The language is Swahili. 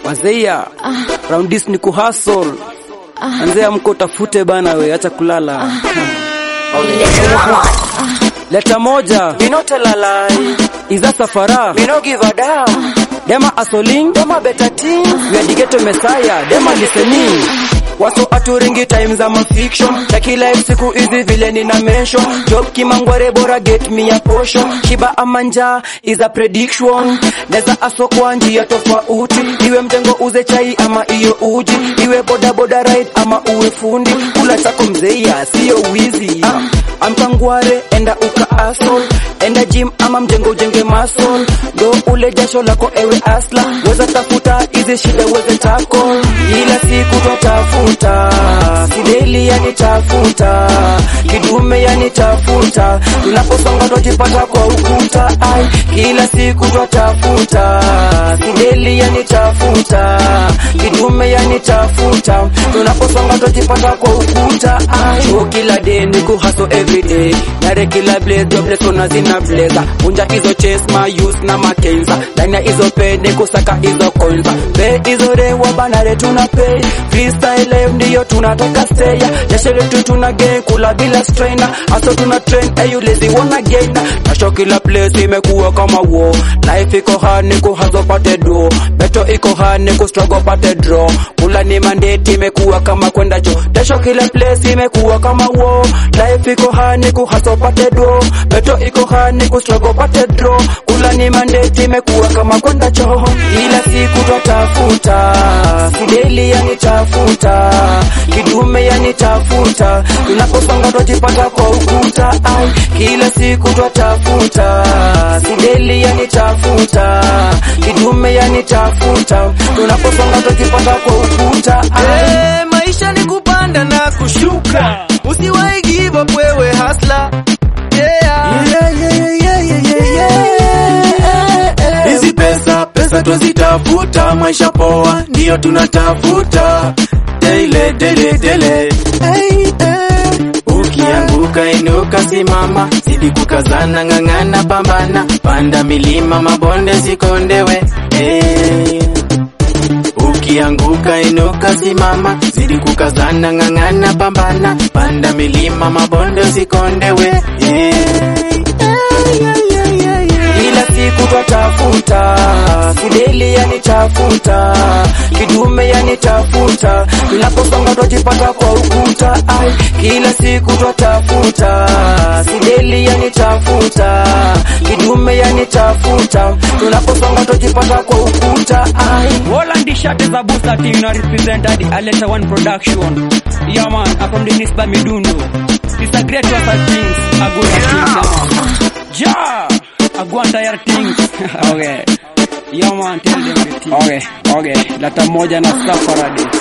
wazeia round this ni kuhustle anzea mko tafute bana we acha kulala leta moja Me no tell a lie. iza safara Me no give a damn. dema asoling Them a better team. we are the ghetto messiah dema listening waso aturingi time za mafiction chaki life siku hizi vile nina mention job kimangware bora get me a portion shiba ama njaa is a prediction neza aso kwa njia tofauti iwe mtengo uze chai ama iyo uji iwe boda boda ride ama uwe fundi kula chako mzeia siyo wizi amkangware enda uka asol enda gym ama mjengo ujenge masol do ule jasho lako ewe asla weza tafuta hizi shida weze tako ila siku twatafuta fideli yanitafuta kidume yanitafuta tunaposonga twajipata kwa ukuta ai kila siku twatafuta fideli yanitafuta kidume yanitafuta tunaposonga twajipata kwa ukuta ai Show kila day ni kuhaso everyday nare kila blaze jobless ona zina blazer unja hizo chase ma use na makenza ndani ya hizo pay ni kusaka hizo coins pay hizo rewa banare tuna pay freestyle live ndiyo tunataka stay jasho letu tuna gain kula bila strainer aso tuna train ayu lazy wanna gain nasho kila place imekuwa kama war life iko hard ni kuhaso pate do beto iko hard ni kustruggle pate draw kula ni mandate imekuwa kama kwenda cho jasho kila place imekuwa kama war life iko hard ni kuhaso pate do beto iko hard ni kustruggle pate draw kula ni mandate imekuwa kama kwenda cho ila siku twatafuta fideli yanitafuta kidume yanitafuta tunaposonga twajipata kwa ukuta ai kila siku twatafuta fideli yanitafuta kidume yanitafuta tunaposonga twajipata kwa ukuta ai Eh, maisha ni kupanda na kushuka. Usiwahi give up wewe hasla. Yeah. Hizi pesa pesa twazitafuta, maisha poa ndiyo tunatafuta. Dele dele dele. Hey, hey. Ukianguka inuka, simama, zidi kukazana, ng'ang'ana, pambana, panda milima, mabonde sikondewe. Hey. Ukianguka inuka, simama, zidi kukazana, ng'ang'ana, pambana, panda milima, mabonde usikondewe. Yeah. ila siku twatafuta fideli yanitafuta kidume yanitafuta tunaposonga twajipata kwa ukuta ai kila siku twatafuta fideli yanitafuta kidume yanitafuta tunaposonga twajipata kwa ukuta ai Holland shirt is a booster team now represented the Aleta One production. Yeah man, I'm from the Nisba Midundo. It's a great work of things. A good things, yeah man. Ja! A go and tire things. okay. Yeah man, tell them the thing. Okay, okay. Lata moja na safari.